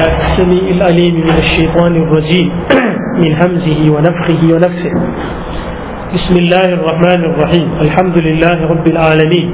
بالله السميع العليم من الشيطان الرجيم من همزه ونفخه ونفسه بسم الله الرحمن الرحيم الحمد لله رب العالمين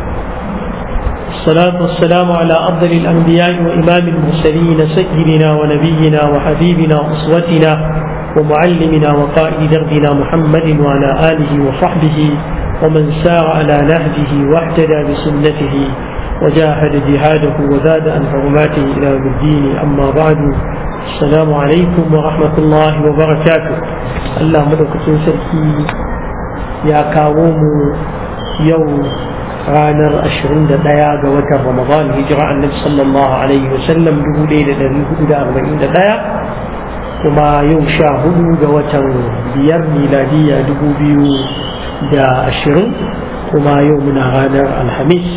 الصلاة والسلام على أفضل الأنبياء وإمام المرسلين سيدنا ونبينا وحبيبنا وأسوتنا ومعلمنا وقائد دربنا محمد وعلى آله وصحبه ومن سار على نهجه واهتدى بسنته وجاهد جهاده وزاد عن حرماته إلى يوم الدين أما بعد السلام عليكم ورحمة الله وبركاته الله مدوكة سركي يا كاوم يوم ranar 21 ga watan Ramadan hijira annabi sallallahu alaihi wasallam 1441 kuma yau sha hudu ga watan biyar miladiya 2020 kuma yau muna ranar alhamis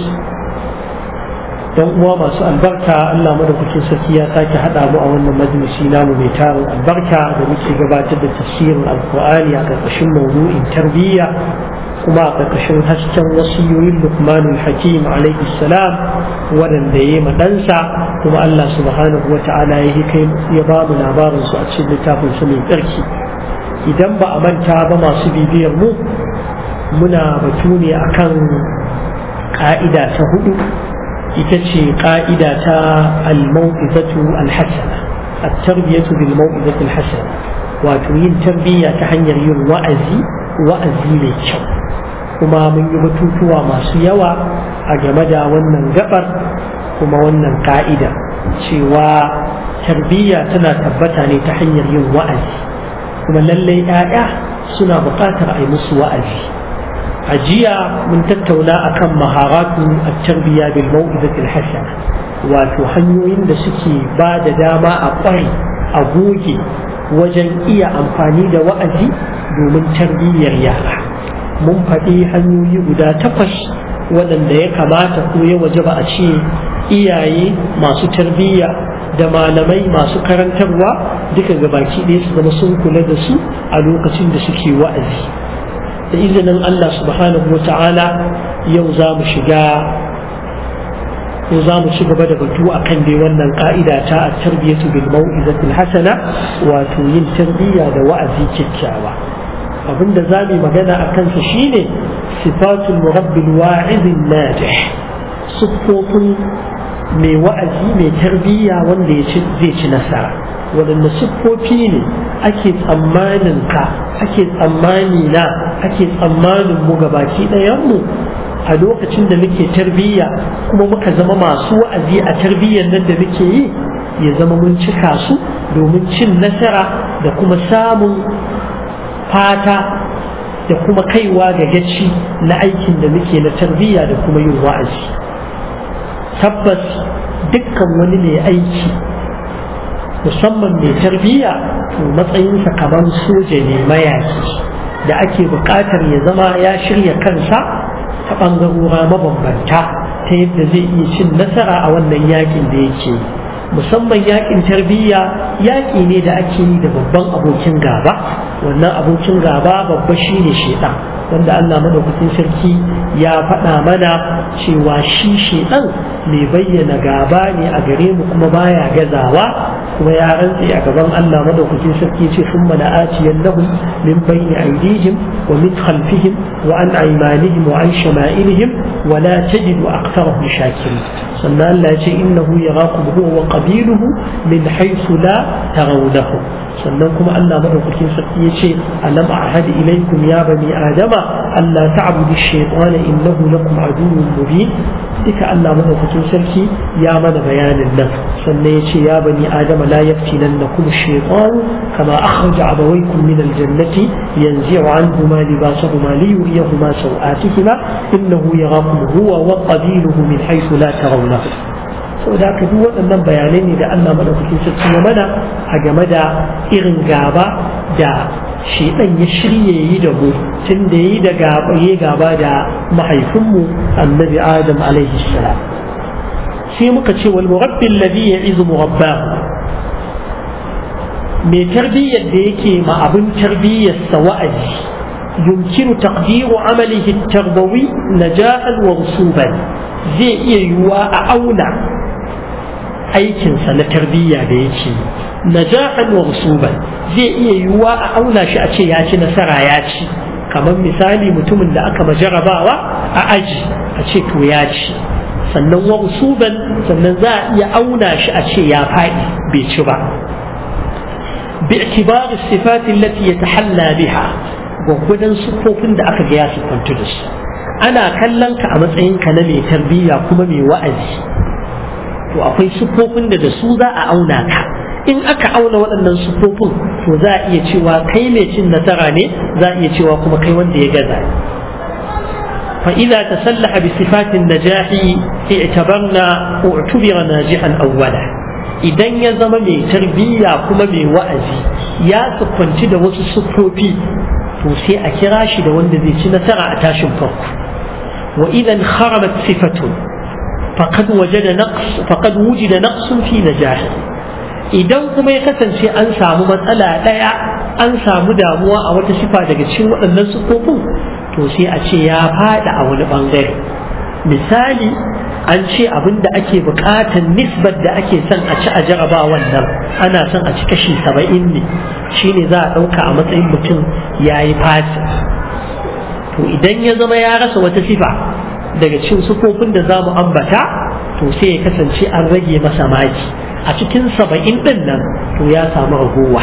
dan uwa masu albarka Allah madaukakin sarki ya sake haɗa mu a wannan majalisi namu mai tarin albarka da muke gabatar da tafsirin alkur'ani a ƙarƙashin maudu'in tarbiyya kuma a ƙarƙashin hasken wasiyoyin lukmanul hakim alaihi salam waɗanda ya yi ɗansa kuma Allah subhanahu wa ta'ala ya yi kai ya ba mu labarin su a cikin littafin su mai tsarki idan ba a manta ba masu bibiyar mu muna batu ne akan ƙa'ida ta hudu ita ce ƙa'ida ta al-mau'izatu al-hasana at-tarbiyatu bil mau'izati al-hasana wato yin tarbiyya ta hanyar yin wa'azi wa'azi mai kyau kuma mun yi batutuwa masu yawa a game da wannan gabar kuma wannan ka'ida cewa tarbiyya tana tabbata ne ta hanyar yin wa'azi kuma lallai 'ya'ya suna buƙatar a yi musu wa'azi a jiya mun tattauna akan maharatu a tarbiyya bil mau'izatil hasana wato hanyoyin da suke ba da dama a ƙware a goge wajen iya amfani da wa'azi domin tarbiyyar yara mun faɗi hanyoyi guda takwas waɗanda ya kamata ko ya waje ba a ce iyaye masu tarbiyya da malamai masu karantarwa duka gabaki ɗaya su zama sun kula da su a lokacin da suke wa'azi da izinin Allah subhanahu wa ta'ala yau za mu shiga ko za mu ci gaba da batu a kan dai wannan ka'ida ta a tarbiyyatu bil mau'izatil hasana wato yin tarbiyya da wa'azi kyakkyawa abinda za mu magana a kansa shine sifatul murabbil wa'izin najih siffofin mai wa'azi mai tarbiyya wanda ya zai ci nasara waɗanda siffofi ne ake tsammanin ka ake tsammani na ake tsammanin mu gabaki ɗayan mu a lokacin da muke tarbiyya kuma muka zama masu wa'azi a tarbiyyar nan da muke yi ya zama mun cika su domin cin nasara da kuma samun fata da kuma kaiwa ga gaci na aikin da muke na tarbiyya da kuma yin wa'azi tabbas dukkan wani mai aiki musamman mai tarbiyya to matsayinsa kamar soja ne mayaki da ake buƙatar ya zama ya shirya kansa ta ɓangarora mabambanta ta yadda zai iya cin nasara a wannan yakin da yake musamman yakin tarbiyya yaƙi ne da ake yi da babban abokin gaba wannan abokin gaba babba shine shedan wanda Allah madaukakin sarki ya faɗa mana cewa shi shedan mai bayyana gaba ne a gare mu kuma baya gazawa kuma ya rantse a gaban Allah madaukakin sarki ce sun mana aciyan lahum min bayni aydihim wa min khalfihim wa an aymanihim wa an shama'ilihim wa la tajidu aktharahum shakirin sannan Allah ya ce innahu yarakum huwa wa qabiluhu min haythu la tarawnahu sannan kuma Allah madaukakin sarki ya ce alam ahad ilaykum ya bani adama Allah ta'budu ash-shaytana innahu lakum aduwwun mubin duka Allah madaukakin sarki ya mana bayanin nan sannan ya ce ya bani adama la yaftinannakum ash-shaytan kama akhraja abawaykum min al-jannati yanzi'u anhuma libasahuma liyuriyahuma sawatihima innahu yarakum huwa wa qabiluhu min haythu la tarawnahu saboda haka duk waɗannan bayanai ne da Allah madaukakin sarki ya mana a game da irin gaba da shedan ya shirye yi da mu tun da yi da gaba ya gaba da mahaifinmu annabi adam alaihi salam sai muka ce wal murabbi alladhi ya'izu murabbahu mai tarbiyyar da yake ma abin tarbiyyarsa wa'azi yumkinu taqdiru amalihi tarbawi najahan wa rusuban zai iya yiwuwa a auna aikinsa na tarbiyya da yake najahan wa rusuban zai iya yiwuwa a auna shi a ce ya ci nasara ya ci kamar misali mutumin da aka majarabawa a aji a ce to ya ci sannan wa rusuban sannan za a iya auna shi a ce ya faɗi bai ci ba باعتبار الصفات التي يتحلى بها gwagwadon siffofin da aka ga ya siffantu da su ana kallon ka a matsayinka na mai tarbiyya kuma mai wa'azi to akwai siffofin da da su za a auna ka in aka auna waɗannan siffofin to za a iya cewa kai mai cin nasara ne za a iya cewa kuma kai wanda ya gaza فإذا تسلح بصفات النجاح اعتبرنا اعتبر ناجحا أولا idan ya zama mai tarbiyya kuma mai wa'azi ya siffanci da wasu siffofi to sai a kira shi da wanda zai ci nasara a tashin farko wa idan kharabat sifatun faqad wajada naqs faqad wujida naqsun fi najahi idan kuma ya kasance an samu matsala daya an samu damuwa a wata sifa daga cikin waɗannan siffofin to sai a ce ya fada a wani bangare misali an ce abin da ake bukatar nisbar da ake son a ci a jaraba wannan ana son a ci kashi saba'in ne shine za a ɗauka a matsayin mutum ya yi fati to idan ya zama ya rasa wata sifa daga cikin sufofin da za mu ambata to sai ya kasance an rage masa maki a cikin saba'in ɗin nan to ya samu ragowa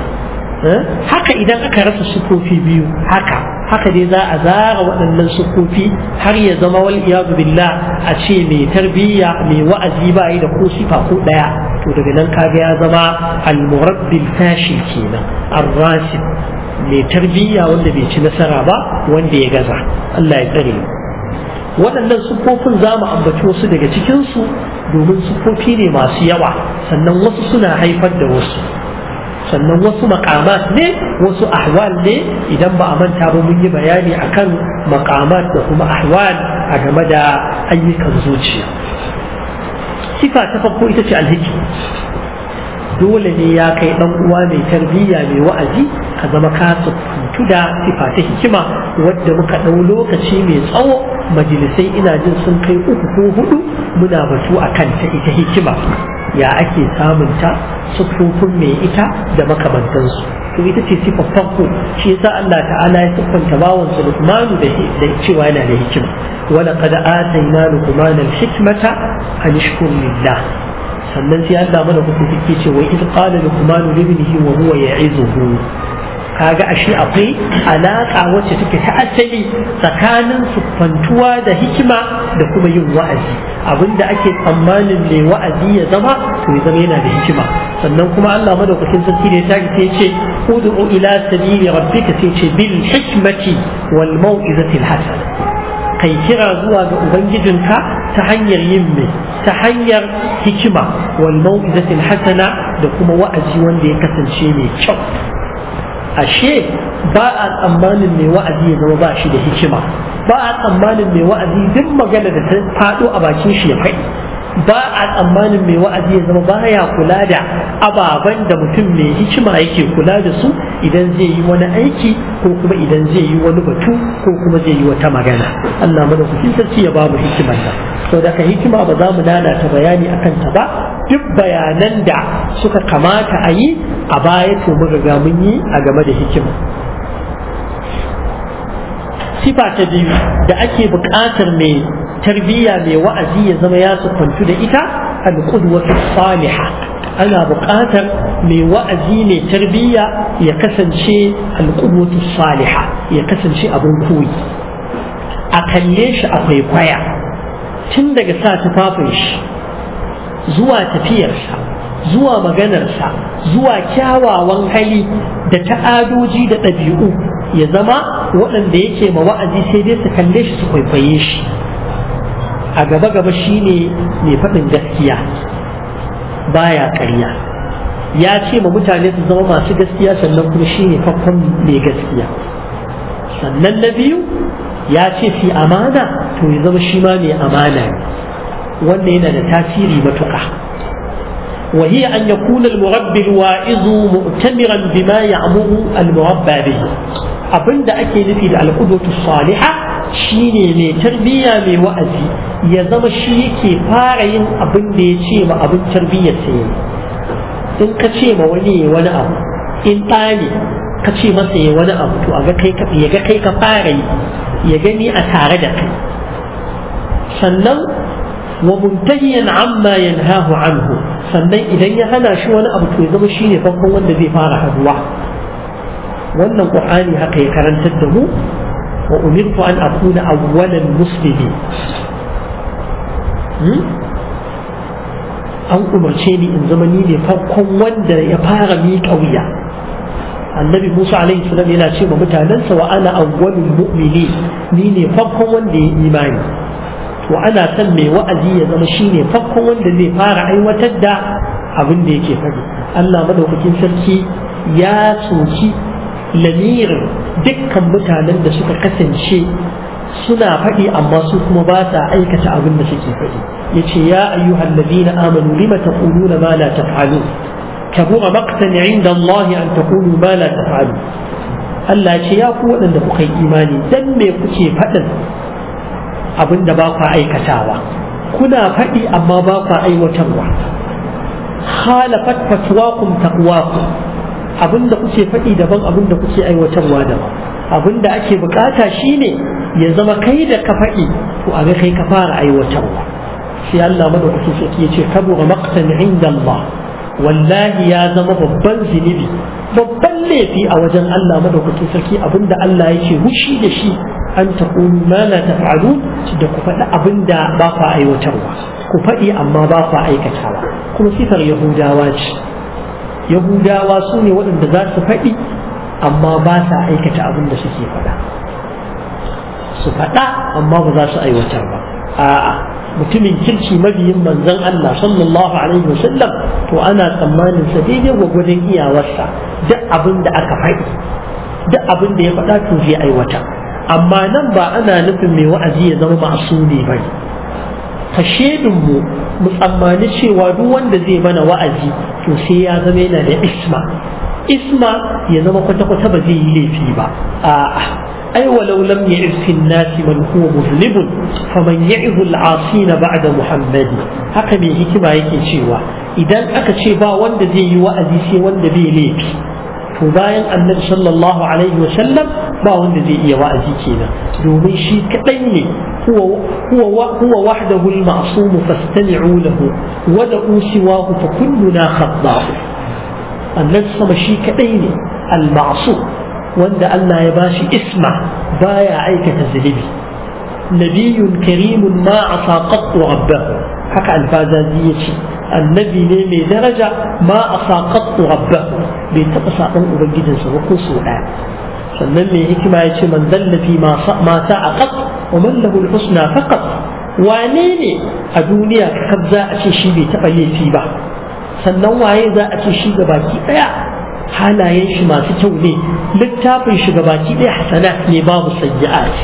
haka idan aka rasa sufofi biyu haka haka dai za a zara waɗannan sufofi har ya zama wal iyadu billah a ce mai tarbiyya mai wa'azi ba yi da ko sifa ko ɗaya to daga nan kaga ya zama al-murabbil fashil kenan ar-rasib mai tarbiyya wanda bai ci nasara ba wanda ya gaza Allah ya tsare waɗannan siffofin za mu ambaci wasu daga cikinsu domin siffofi ne masu yawa sannan wasu suna haifar da wasu sannan wasu makamat ne wasu ahwal ne idan ba a manta ba mun yi bayani akan makamat da kuma ahwal a game da ayyukan zuciya sifa ta farko ita ce alhiki dole ne ya kai dan uwa mai tarbiyya mai wa'azi ka zama ka tsufuntu da sifa ta hikima wadda muka ɗau lokaci mai tsawo majalisai ina jin sun kai uku ko hudu muna batu a kanta ita hikima ya ake samunta siffofin mai ita da makamantansu to ita ce siffar farko shi yasa Allah ta'ala ya siffanta bawansa Luqmanu da da cewa yana da hikima wala qad atayna Luqmana al-hikmata an yashkur lillah sannan sai Allah mana hukunci ke ce wai idh qala Luqmanu li ibnihi wa huwa ya'izuhu kaga ashe akwai alaka wacce take ta asali tsakanin siffantuwa da hikima da kuma yin wa'azi abinda ake tsammanin mai wa'azi ya zama to ya zama yana da hikima sannan kuma Allah madaukakin sarki da ya tashi sai ce ud'u ila sabili rabbika sai ce bil hikmati wal mau'izati al hasana kai kira zuwa ga ubangijinka ta hanyar yin mai ta hanyar hikima wal mau'izati al hasana da kuma wa'azi wanda ya kasance mai kyau ashe ba a tsammanin mai wa'azi ya zama ba shi da hikima ba a tsammanin mai wa'azi duk magana da ta faɗo a bakin shi ya faɗi ba a tsammanin mai wa'azi ya zama baya kula da ababen da mutum mai hikima yake kula da su idan zai yi wani aiki ko kuma idan zai yi wani batu ko kuma zai yi wata magana Allah mana ku sarki ya ba mu hikimar nan to da ka hikima ba za mu lalata bayani akan ta ba duk bayanan da suka kamata a yi a baya to mun riga mun yi a game da hikima sifa ta biyu da ake buƙatar mai tarbiyya mai wa'azi ya zama ya siffantu da ita al-qudwatu salihah ana buƙatar mai wa'azi mai tarbiyya ya kasance al-qudwatu salihah ya kasance abin koyi a kalle shi akwai kwaya tun daga sa tufafin shi zuwa tafiyarsa zuwa maganarsa zuwa kyawawan hali da ta'adoji da ɗabi'u ya zama waɗanda yake ma wa'azi sai dai su kalle shi su kwaikwaye shi a gaba gaba shine mai faɗin gaskiya baya ƙarya ya ce ma mutane su zama masu gaskiya sannan kuma shine farkon mai gaskiya sannan na biyu ya ce fi amana to ya zama shi ma mai amana ne wannan yana da tasiri matuƙa وهي أن يكون المربي الواعظ مؤتمرا بما يعمر المربى به abin da ake nufi da alƙudwatu saliha shi ne mai tarbiyya mai wa'azi ya zama shi yake fara yin abin da ya ce ma abin tarbiyyar sa yi in ka ce ma wani ya wani abu in ɗani ka ce masa ya wani abu to a ga kai ka ya ga kai ka fara yi ya gani a tare da kai sannan wa muntahiyan amma yanhahu anhu sannan idan ya hana shi wani abu to ya zama shine farkon wanda zai fara haduwa wannan qur'ani haka ya karantar da mu wa umirtu an akuna awwalal muslimin an umarce ni in zama ni ne farkon wanda ya fara miƙa wuya annabi musa alaihi salam yana ce ma mutanensa wa ana awwalul mu'minin ni ne farkon wanda ya imani to ana son mai wa'azi ya zama shine farkon wanda zai fara aiwatar da abin da yake faɗi Allah madaukakin sarki ya soki lamirin dukkan mutanen da suka kasance suna faɗi amma su kuma ba sa aikata abin da suke faɗi yace ya ayyuhal ladina amanu lima taquluna ma la taf'alun kabura maqtan 'inda Allah an taqulu ma la taf'alun Allah ce ya ku waɗanda kuka yi imani dan me kuke faɗin abin da ba ku aikatawa kuna faɗi amma ba ku aiwatarwa khalafat fatwakum taqwakum abin da kuke faɗi daban abin da kuke aiwatarwa daban abin da ake bukata shine ya zama kai da ka faɗi to a ga kai ka fara aiwatarwa sai Allah madaukakin sarki ya ce kabura maqtan inda Allah wallahi ya zama babban zunubi babban laifi a wajen Allah madaukakin sarki abinda Allah yake hushi da shi an taqulu ma la taf'alu da ku faɗi abinda ba ku aiwatarwa ku faɗi amma ba ku aikatawa kuma sifar yahudawa ce yahudawa su ne waɗanda za su faɗi amma ba sa aikata abin da suke faɗa su faɗa amma ba za su aiwatar ba a'a mutumin kirki mabiyin manzon Allah sallallahu alaihi wasallam to ana tsammanin sa daidai gwagwadon iyawarsa duk abin da aka faɗi duk abin da ya faɗa to zai aiwata amma nan ba ana nufin mai wa'azi ya zama ma'asumi ba ne ka mu mu tsammani cewa duk wanda zai mana wa'azi to sai ya zama yana da isma isma ya zama kwata-kwata ba zai yi laifi ba a'a ai walau lam ya'if fi nasi man huwa muzlibun faman ya'ihu al-asin ba'da muhammadi haka mai hikima yake cewa idan aka ce ba wanda zai yi wa'azi sai wanda bai laifi to bayan annabi sallallahu alaihi wa sallam ba wanda zai iya wa'azi kenan domin shi kadai ne huwa huwa huwa wahdahu al-ma'sum fastami'u lahu wa da'u siwahu fa kulluna khata'u annabi sama shi kadai ne al-ma'sum wanda Allah ya bashi isma baya aikata zunubi nabiyyun karimun ma asa qattu rabbahu haka alfazazi yace annabi ne mai daraja ma asa qattu rabbahu bai taba saban ubangijinsa ba ko so daya sannan mai hikima yace man dalla fi ma ma sa'a qat wa man lahu al-husna faqat wane ne a duniya kakab za a ce shi bai taba laifi ba sannan waye za a ce shi ga baki daya halayen shi masu kyau ne littafin shi gabaki ɗaya hasanat ne babu sayyi'at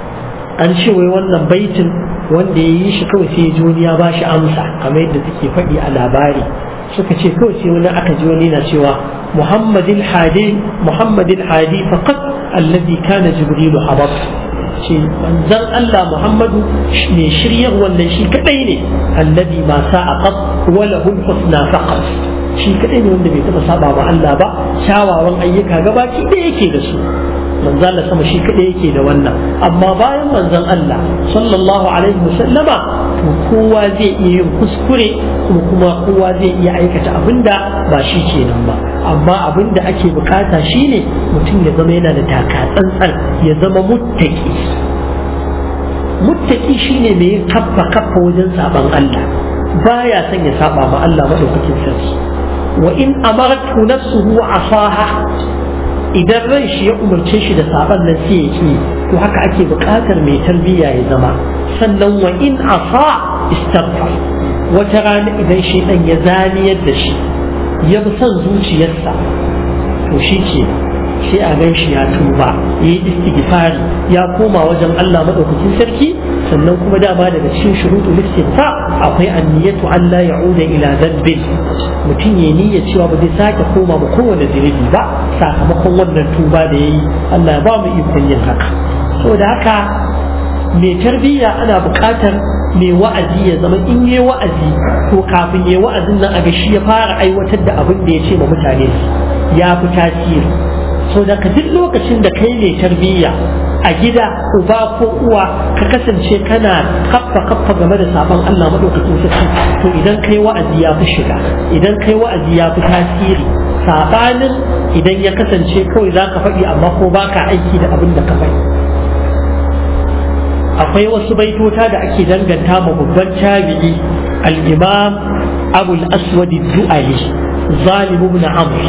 an ce wai wannan baitin wanda ya yi shi kawai sai ji wani ya ba shi amsa kamar yadda suke faɗi a labari suka ce kawai sai wani aka ji wani na cewa muhammadin hadi muhammadin hadi faqat alladhi kana jibrilu habab ce manzon Allah Muhammadu ne shiryar wannan shi kadai ne alladhi ma sa'a qat wa lahu husna faqat shi kadai ne wanda bai taba saba ba Allah ba kyawawan ayyuka gabaki da yake da su manzon Allah sama shi kadai yake da wannan amma bayan manzon Allah sallallahu alaihi wasallama to kowa zai iya yin kuskure kuma kuma kowa zai iya aikata abinda ba shi kenan ba amma abinda ake bukata shine mutum ya zama yana da taka tsantsan ya zama muttaki muttaki shine mai kaffa kaffa wajen saban Allah baya son ya saba ma Allah madaukakin sarki wa in amaratu nafsuhu asaha idan ran shi ya umarce shi da saban nan sai ya ki to haka ake buƙatar mai tarbiyya ya zama sannan wa in asa istaghfar wata rana idan shi dan ya zaniyar da shi ya bi son zuciyarsa to shi ke sai a gan shi ya tuba ya yi istighfari ya koma wajen Allah madaukakin sarki sannan kuma dama daga cikin shuruɗu listinfa akwai anniyatu Allah ya'uda ila dhanbin mutum ya niyya cewa ba zai sake koma ba kowane zunubi ba sakamakon wannan tuba da yayi Allah ya ba mu ikon yin haka saboda haka mai tarbiyya ana buƙatar mai wa'azi ya zama in yi wa'azi to kafin yi wa'azin nan a ga shi ya fara aiwatar da abin da ya ce ma mutane ya fi tasiri so da ka duk lokacin da kai mai tarbiyya a gida uba ko uwa ka kasance kana kaffa kaffa game da sabon Allah madaukakin sarki to idan kai wa'azi ya fi shiga idan kai wa'azi ya fi tasiri sabanin idan ya kasance kawai za ka faɗi amma ko baka aiki da abin da ka faɗi akwai wasu baitota da ake danganta ma babban tabi'i al-imam abu al-aswad du'ali zalim ibn amr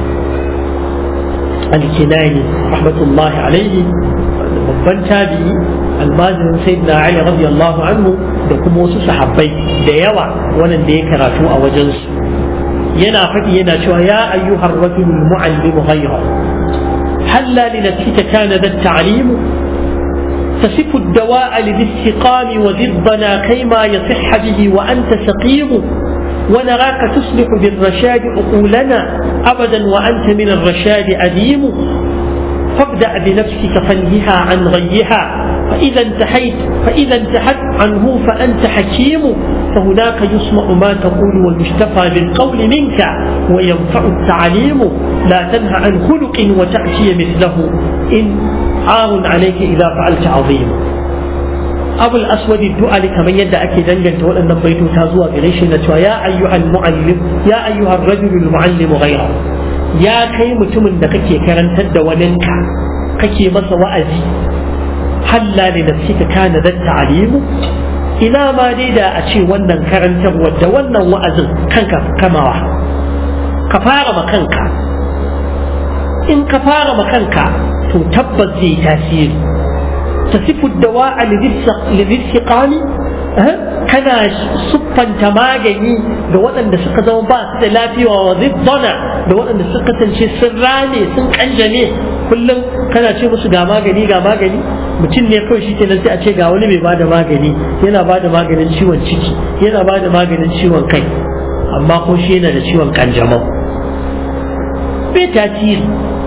al-kinani rahmatullahi alaihi babban tabi'i almajirin sayyidina ali radiyallahu anhu da kuma wasu sahabbai da yawa wannan da ya karatu a wajensu yana faɗi yana cewa ya ayyuhar rajulul mu'allim ghayra halla li nafsika kana da ta'limu تصف الدواء لذي السقام وضدنا كيما يصح به وأنت سقيم ونراك تصلح بالرشاد عقولنا أبدا وأنت من الرشاد أديم فابدأ بنفسك فانهها عن غيها فإذا انتهيت فإذا انتهت عنه فأنت حكيم فهناك يسمع ما تقول ويشتفى بالقول منك وينفع التعليم لا تنهى عن خلق وتأتي مثله إن عار عليك إذا فعلت عظيم أبو الأسود الدعاء كمن يدعى كي دنجل تقول أن بيته تازوى بريش يا أيها المعلم يا أيها الرجل المعلم غيره ya kai mutumin da kake karantar da waninka kake masa wa'azi halla ne da suka kana da ta'alimu ina ma dai da a ce wannan karantarwar da wannan wa'azin kanka kamawa ka fara ma kanka in ka fara ma kanka to tabbas zai tasiri tasifu dawa'a lidhiqani kana siffanta magani ga waɗanda suka zama ba su da lafiya wa zibbana da waɗanda suka kasance sun rane sun kanjame kullum kana ce musu ga magani ga magani mutum ne kawai shi kenan sai a ce ga wani mai bada magani yana bada maganin ciwon ciki yana bada maganin ciwon kai amma ko shi yana da ciwon kanjamau bai tasiri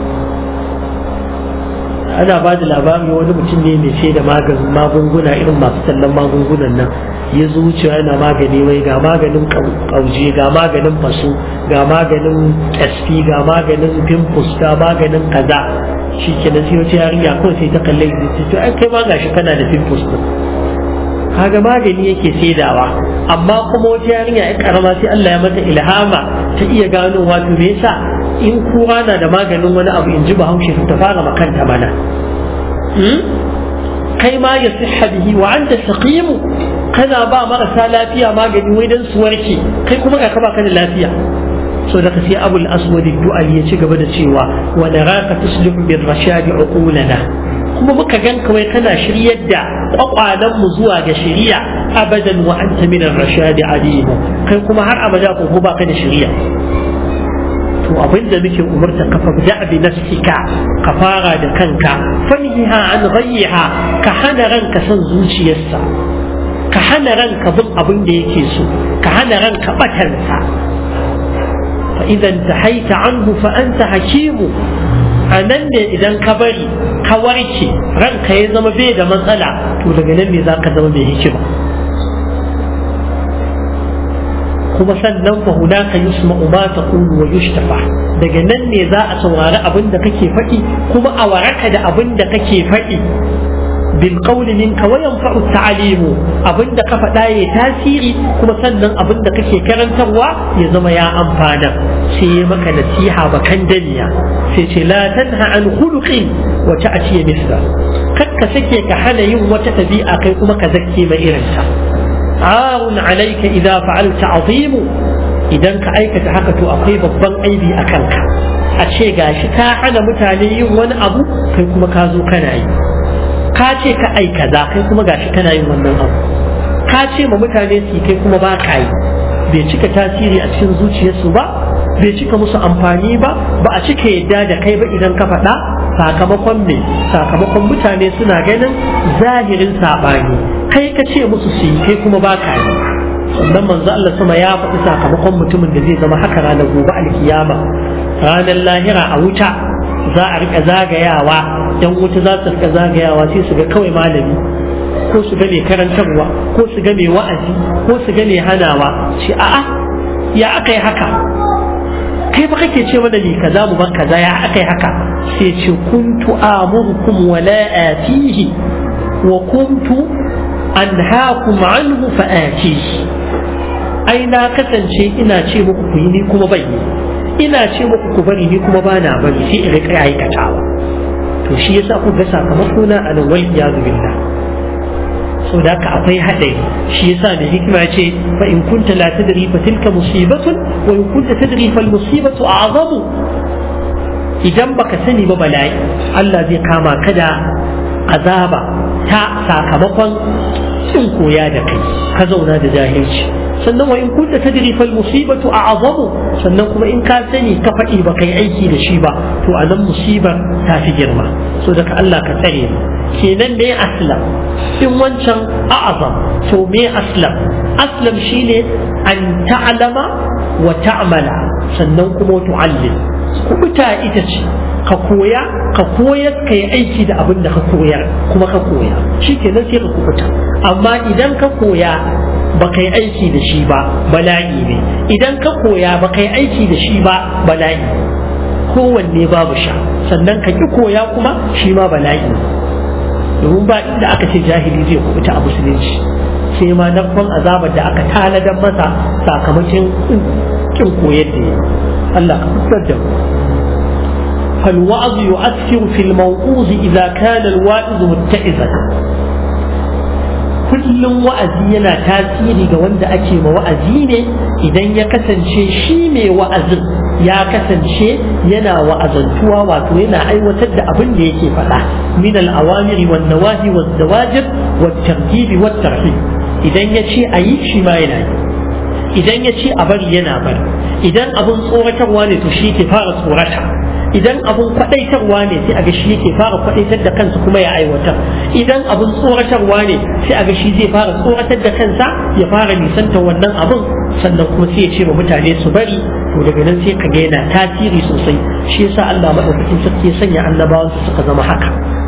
ana ba da labari wani mutum ne mai sai da magunguna irin masu tallan magungunan nan ya zo wucewa yana magani wai ga maganin kauje ga maganin faso ga maganin kasfi ga maganin pimpus ga maganin kaza shi ke nan sai wata yarinya kawai sai ta kalle shi to ai kai ma gashi kana da pimpus din kaga magani yake saidawa amma kuma wata yarinya ai karama sai Allah ya mata ilhama ta iya gano wato me yasa in kura na da maganin wani abu in ji bahaushe ta fara makanta mana kai ma ya siha bihi wa anta saqimu kana ba marasa lafiya magani wai dan su warke kai kuma ga ka baka da lafiya so da sai abul aswad du'al ya ci gaba da cewa wa naraka tuslihu bir rashadi uqulana kuma muka gan kawai kana shiryar da kwakwalan mu zuwa ga shiriya abadan wa anta min ar-rashadi alim kai kuma har abada ko ba ka da shiriya to abin da muke umarta ka fabda bi nafsika ka fara da kanka fanhiha an ghayyiha ka hana ranka son zuciyarsa ka hana ranka bin abin da yake so ka hana ranka batansa fa idan tahaita anhu fa anta hakimu a nan ne idan ka bari ka warke ranka ya zama bai da matsala to daga nan ne za ka zama mai hikima kuma sannan fa hunaka yusma'u ma taqulu wa yushtafa daga nan ne za a saurari abin da kake faɗi kuma a waraka da abin da kake faɗi bil qawli minka wa yanfa'u ta'limu abin da ka faɗa ya tasiri kuma sannan abin da kake karantarwa ya zama ya amfana sai ya maka nasiha bakan daniya sai ce la tanha an khuluqin wa ta'ti misla kakka sake ka hana yin wata tabi'a kai kuma ka zakke mai irinta عار عليك إذا فعلت عظيم idan ka aikata haka to akwai babban aibi a kanka a ce gashi ka hana mutane yin wani abu kai kuma ka zo kana yi ka ce ka ai kaza kai kuma gashi kana yin wannan abu ka ce ma mutane su kai kuma ba ka yi bai cika tasiri a cikin zuciyarsu ba bai cika musu amfani ba ba a cika yadda da kai ba idan ka faɗa sakamakon me sakamakon mutane suna ganin zahirin saɓani kai ka ce musu su yi kai kuma ba ka yi sannan manzo Allah sama ya faɗi sakamakon mutumin da zai zama haka ranar gobe alkiyama ranar lahira a wuta za a rika zagayawa yan wuta za su rika zagayawa sai su ga kawai malami ko su ga mai karantarwa ko su ga mai wa'azi ko su ga mai hanawa ce a'a ya aka yi haka kai fa kake ce mana ni kaza mu ban kaza ya aka yi haka sai ce kuntu amurukum wa la atihi wa kuntu anhaakum anhu fa atihi ai na kasance ina ce muku ku yi ni kuma ban yi ina ce muku ku bari ni kuma ba na bari sai in rika aikatawa to shi yasa ku ga sakamako na anan wal iyadu billah so da ka akwai haɗari shi yasa da hikima ya ce fa in kunta la tadri fa tilka musibatun wa in kunta tadri fal musibatu a'zamu idan baka sani ba bala'i Allah zai kama ka da azaba ta sakamakon kin koya da kai ka zauna da jahilci sannan wa in kunta tadri fal musibatu a'zamu sannan kuma in ka sani ka faɗi ba kai aiki da shi ba to anan musibar ta fi girma so daga Allah ka tsare mu kenan me aslam in wancan a'azam to me aslam aslam shine an ta'lama wa ta'mala sannan kuma tu'allim kubuta ita ce ka koya ka koyar ka yi aiki da abin da ka koyar kuma ka koya shi kenan sai ka kubuta amma idan ka koya ba kai aiki da shi ba bala'i ne idan ka koya ba kai aiki da shi ba bala'i kowanne babu sha sannan ka ki koya kuma shi ma bala'i ne domin ba inda aka ce jahili zai kubuta a musulunci sai ma nafan azabar da aka tanadar masa sakamakon kin koyar da ya Allah ka fitar da mu فالوعظ يؤثر في الموعوظ إذا كان الواعظ متئذا kullum wa'azi yana tasiri ga wanda ake ma wa'azi ne idan ya kasance shi mai wa'azin ya kasance yana wa'azantuwa wato yana aiwatar da abin da yake faɗa min al-awamiri wan nawahi waz zawajir wat tarhib wat tarhib idan ya ce a yi shi ma yana yi idan ya ce a bari yana bari idan abin tsoratarwa ne to shi ke fara tsorata idan abun kwadaitarwa ne sai a ga shi yake fara kwadaitar da kansa kuma ya aiwatar idan abun tsoratarwa ne sai a ga shi zai fara tsoratar da kansa ya fara nisanta wannan abun sannan kuma sai ya ce wa mutane su bari to daga nan sai ka ga yana tasiri sosai shi yasa Allah madaukakin sarki ya sanya annabawansa suka zama haka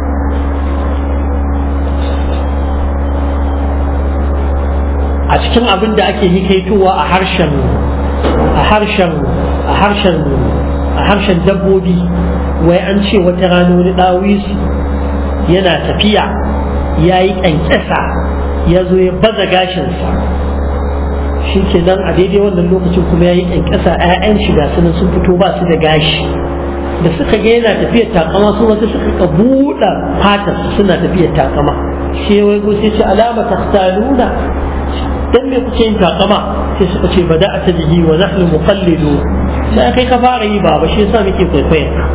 a cikin abin da ake hikaitowa a harshen a harshen a harshen a harshen dabbobi wai an ce wata rana wani ɗawisu yana tafiya ya yi ƙyanƙyasa ya zo ya baza gashinsa shi ke nan a daidai wannan lokacin kuma ya yi ƙyanƙyasa 'ya'yan shiga sunan sun fito ba su da gashi da suka ga yana tafiyar takama su wata suka ka buɗe fatar suna tafiyar takama sai wai ko sai ce alama takhtaluna dan me kuke yin takama sai suka ce bada a tabihi wa nahnu muqallidu sai kai ka fara yi baba shi yasa muke kwaikwayon ka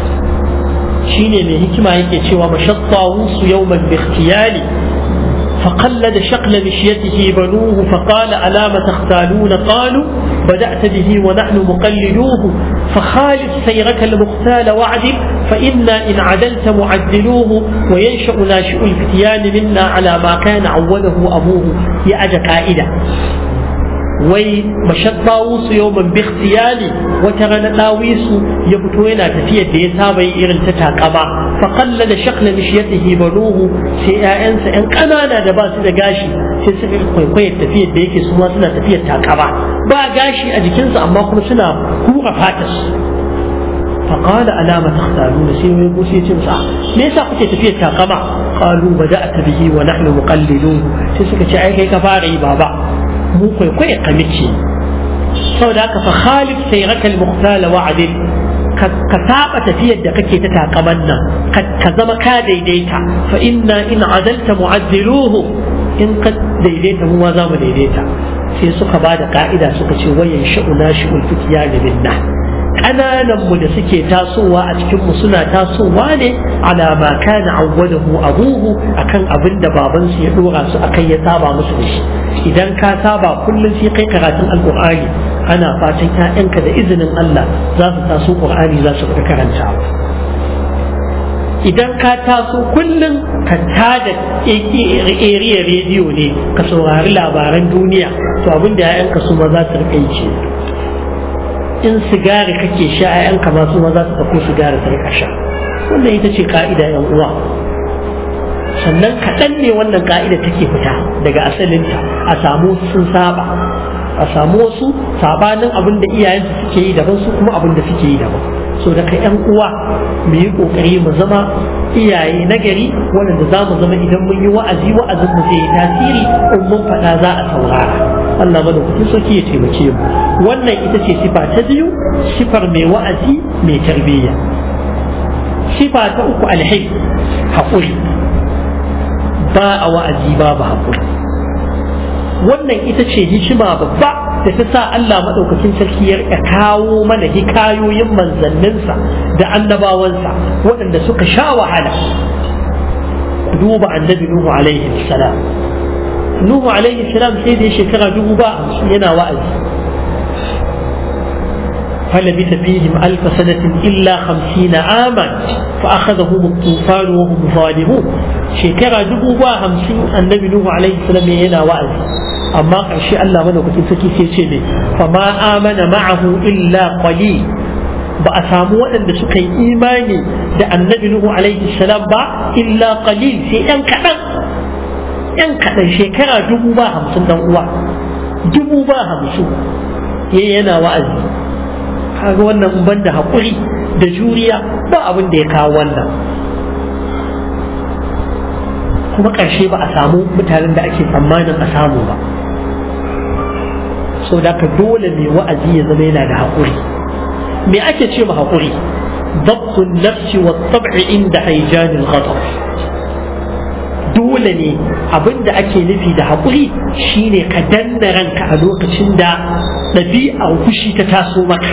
shine mai hikima yake cewa mashatta wusu yawman bi ikhtiyali فقلد شقل مشيته بنوه فقال ألا ما تختالون قالوا بدأت به ونحن مقلدوه فخالف سيرك المختال واعدل فإنا إن عدلت معدلوه وينشأ ناشئ الفتيان منا على ما كان عوده أبوه يأجى كائدا wai mashat ɗawusu yau man bi ikhtiyali wata rana ɗawisu ya fito yana tafiyar da ya saba yi irin ta takama fa qalla da shakla mishiyatihi banuhu sai ƴaƴansa ƴan ƙanana da ba su da gashi sai suka kwaikwayar tafiyar da yake su ma suna tafiyar takama ba gashi a jikinsu amma kuma suna hura fatar فقال ألا ما تختارون سيما يقول سيتم صح ليس قلت تفيه تاقما قالوا بدأت به ونحن مقلدون سيسك شعي كي كفاري بابا mu kwaikwayo ka mice saboda haka fa khalif sai rakal muqtala wa'adin ka saba tafiyar da kake ta takaman nan ka zama ka daidaita fa inna in adalta mu'addiluhu in ka daidaita mu ma za mu daidaita sai suka ba da ka'ida suka ce wayan sha'una shi'ul fitiya da minna ƙananan mu da suke tasowa a cikin mu suna tasowa ne ala ma kana awwadahu abuhu akan abin da babansu ya dora su akai ya saba musu da shi idan ka saba kullum sai kai karatun alqur'ani ana fatan ƴaƴanka da izinin Allah za su taso qur'ani za su karanta idan ka taso kullum ka tada area rediyo ne ka saurari labaran duniya to abin da ƴaƴanka su ma za su rika yi in sigari kake sha ƴaƴanka ma su ma za su ɗauko sigari su rika sha wannan ita ce ka'ida yan uwa sannan kaɗan ne wannan ka'ida take fita daga asalinta a samu sun saba a samu wasu sabanin abin da iyayensu suke yi daban su kuma abin da suke yi daban so da ka yan uwa mu yi kokari mu zama iyaye na gari waɗanda za mu zama idan mun yi wa'azi wa'azin mu zai yi tasiri in mun faɗa za a saurara Allah madaukakin sarki ya taimake mu wannan ita ce sifa ta biyu sifar mai wa'azi mai tarbiyya sifa ta uku alhai haƙuri ba a wa'azi babu haƙuri wannan ita ce hikima babba da ta sa Allah maɗaukakin sarki ya kawo mana hikayoyin manzanninsa da annabawansa waɗanda suka sha wahala duba annabi Nuhu alaihi salam Nuhu alaihi salam sai da shekara dubu ba yana wa'azi فلبث فيهم ألف سنة إلا خمسين عاما فأخذهم الطوفان وهم ظالمون شكرا دبوا همسين النبي نوح عليه السلام ينا وعد أما قرشي الله من وقت سكي سيشي فما آمن معه إلا قليل ba a samu waɗanda suka yi imani da annabi Nuhu alaihi salam ba illa qalil sai ɗan kaɗan ɗan kaɗan shekara dubu ba hamsin dan uwa dubu ba hamsin yana wa'azi kaga wannan in banda haƙuri da juriya ba abin da ya kawo wannan kuma ƙarshe ba a samu mutanen da ake tsammanin a samu ba so da ka dole mai wa'azi ya zama yana da haƙuri me ake ce ma haƙuri ضبط النفس والطبع عند هيجان الغضب dole ne abin da ake nufi da haƙuri shine ka danna ranka a lokacin da ɗabi'ar fushi ta taso maka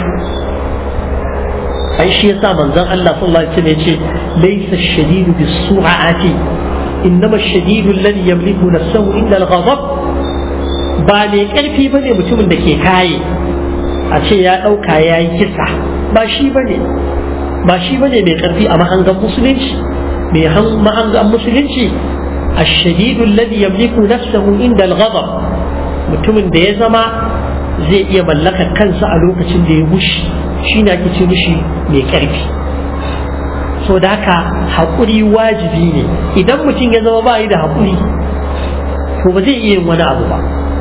ai shi yasa manzon Allah sallallahu alaihi wasallam yace laysa ash-shadidu bis-sur'ati innama ash-shadidu alladhi yamliku nafsahu illa al-ghadab ba ne karfi bane mutumin da ke kaye a ce ya ɗauka ya yi kisa ba shi bane ba shi bane mai karfi a mahangan musulunci mai mahangan musulunci الشديد الذي يملك نفسه عند الغضب mutumin da ya zama zai iya mallakar kansa a lokacin da ya wushi shi na ake ce mishi mai ƙarfi so da haka haƙuri wajibi ne idan mutum ya zama ba yi da haƙuri to ba zai iya yin wani abu ba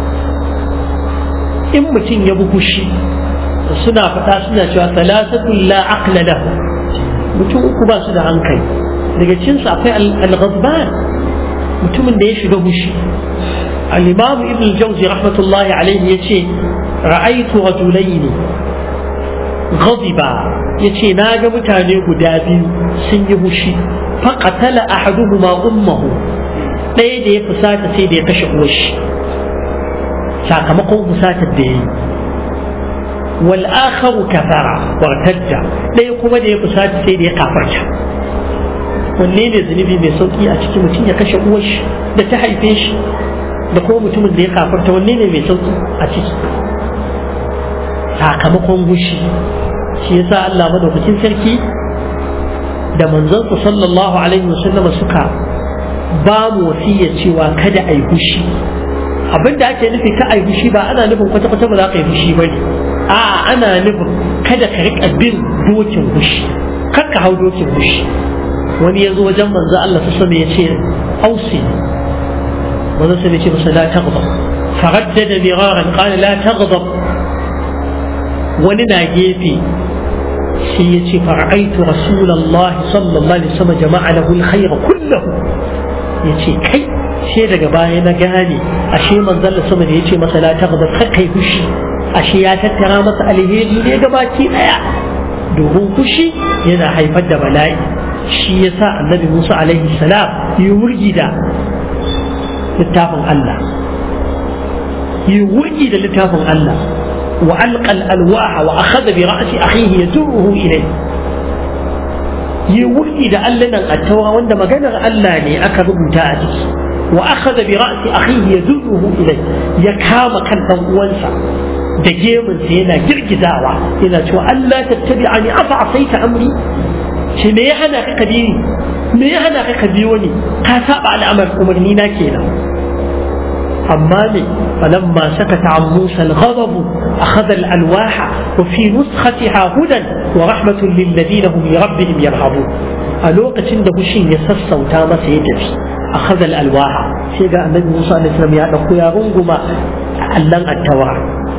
in mutum ya bi fushi suna faɗa suna cewa salasatun la aqla lahu mutum uku ba su da hankali daga cinsu akwai al-ghadban mutumin da ya shiga fushi al-imam ibn al-jawzi rahmatullahi alaihi yace ra'aytu rajulaini ghadiba yace na ga mutane guda biyu sun yi fushi faqatala ahaduhuma ummuhu ɗaya da ya fusata sai da ya kashe uwarshi sakamakon fusatar da ya yi wal akharu kafara wartadda ɗaya kuma da ya fusata sai da ya kafarta wanne ne zunubi mai sauki a cikin mutum ya kashe uwar shi da ta haife shi da kuma mutumin da ya kafarta wanne ne mai sauki a ciki sakamakon gushi shi yasa Allah madaukakin sarki da manzansa sallallahu alaihi wasallama suka ba mu wasiya cewa kada a yi gushi abin da ake nufi ka a yi gushi ba ana nufin kwata-kwata ba za ka yi gushi ba ne a ana nufin kada ka riƙa bin dokin gushi kar ka hau dokin gushi wani ya zo wajen manzo Allah su ya ce ausi manzo sai ya ce masa la taghdab faraddada miraran qala la taghdab wani na gefe sai ya ce fara'aitu rasulullah sallallahu alaihi wasallam jama'a lahu alkhayra kullahu ya ce kai sai daga baya na gane ashe manzon sama da ya ce masa la taghdab kar kai fushi ashe ya tattara masa alheri ne gabaki daya domin fushi yana haifar da bala'i shi ya sa annabi Musa alaihi salam yi wurgi da littafin Allah yi wurgi da littafin Allah wa alqal alwaha wa akhadha bi ra'si akhihi yajruhu ilayhi yi wurgi da allanan attawa wanda maganar Allah ne aka rubuta a ciki wa akhadha bi ra'si akhihi yajruhu ilayhi ya kama kan dan uwansa da gemunsa yana girgizawa yana cewa Allah tattabi'ani afa asaita amri ce me ya hana ka bi ni me ya hana ka biyo ni ka saba al'amar umarni na kenan amma ne falamma sakata an musa al-ghadab akhadha al-alwaha wa fi nuskhatiha hudan wa rahmatun lil ladina hum li rabbihim yarhabun a lokacin da hushin ya sassauta masa ya tafi akhadha al-alwaha sai ga annabi Musa alaihi salam ya dauko ya runguma allan at-tawra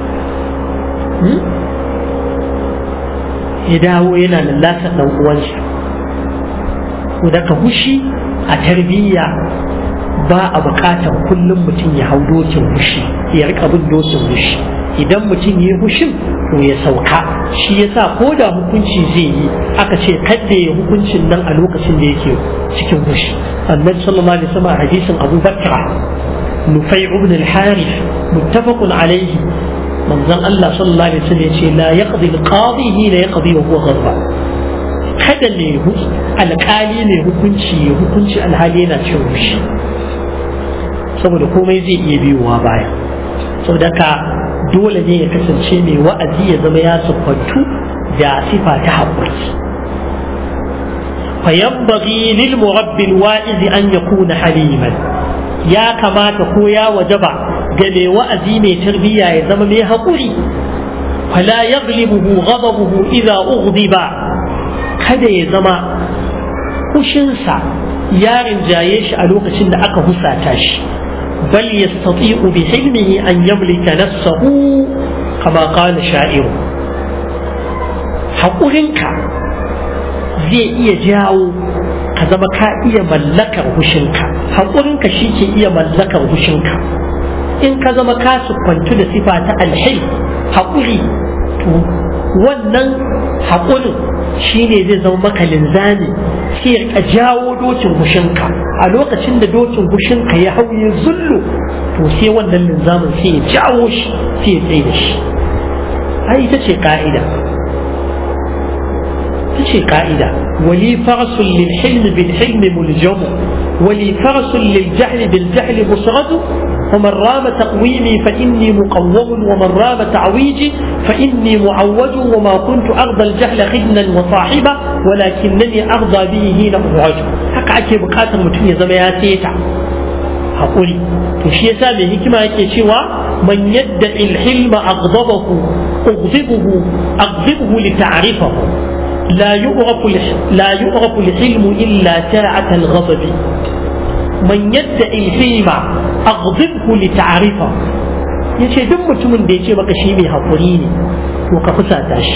ya dawo yana lallasa dan uwansa ko daga hushi a tarbiyya ba a bukatar kullum mutum ya hau dokin hushi ya rika bin dokin hushi idan mutum ya yi hushin to ya sauka shi yasa ko da hukunci zai yi aka ce kadda ya hukuncin nan a lokacin da yake cikin hushi annabi sallallahu alaihi wasallam hadisin Abu Bakr Nufai ibn al-Harith muttafaqun alayhi manzon Allah sallallahu alaihi wasallam yace la yaqdi al-qadi hina yaqdi wa huwa ghadban kada ne alƙali ne hukunci ya hukunci alhali yana cin hushi saboda komai zai iya biyowa baya saboda ka dole ne ya kasance mai wa'azi ya zama ya siffantu da sifa ta haƙuri فينبغي للمربي الواعظ أن يكون حليما يا كما تقويا وجبا قال وأزي من تربية يزم حقوري فلا يغلبه غضبه إذا أغضب kada ya zama kushinsa ya rinjaye shi a lokacin da aka husata shi bal yastati'u bi hilmihi an yamlika nafsahu kama qala sha'iru haƙurinka zai iya jawo ka zama ka iya mallakar hushinka haƙurinka shi ke iya mallakar hushinka in ka zama ka siffantu da sifa ta alhil haƙuri to wannan haƙurin shi ne zai zama maka linzami sai ka jawo dokin hushinka a lokacin da dokin hushinka ya hauye zullu to sai wannan linzamin sai ya jawo shi sai ya tsaye da shi ai ita ce ka'ida تشي قاعدة ولي فرس للحلم بالحلم ملجم ولي فرس للجهل بالجهل مسرد ومن رام تقويمي فإني مقوم ومن رام تعويجي فإني معود وما كنت أرضى الجهل خدنا وصاحبا ولكنني أرضى به هنا أعج حق أكي بقاتل متنية زمياتيتا haƙuri to shi yasa mai hikima yake cewa man yadda ilhilma aghdabahu ughdibuhu aghdibuhu li ta'rifahu لا يعرف لا يعرف الحلم إلا ساعة الغضب من يدعي الحلم أغضبه لتعرفه yace duk mutumin da ya ce maka shi mai haƙuri ne to ka fusata shi